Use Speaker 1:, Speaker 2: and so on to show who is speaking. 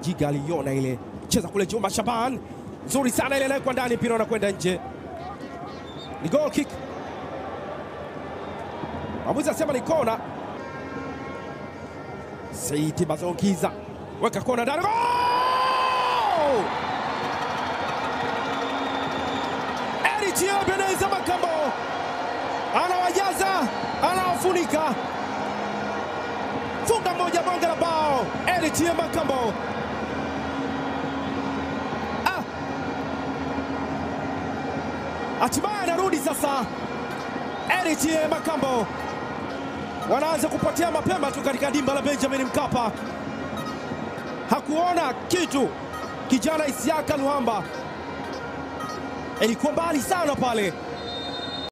Speaker 1: Mjiga aliona ile cheza kule Juma Shaban, nzuri sana ile naye kwa ndani, mpira unakwenda nje, ni goal kick. Mwamuzi asema ni kona. Saidi Bazongiza weka kona ndani, goal! Eric Ebeneza Makambo anawajaza, anawafunika, funga moja, bonge la bao. Eric Makambo ah! hatimaye anarudi sasa. Eric Makambo wanaanza kupotea mapema tu katika dimba la Benjamin Mkapa. Hakuona kitu kijana Isiaka Luhamba, ilikuwa mbali sana pale.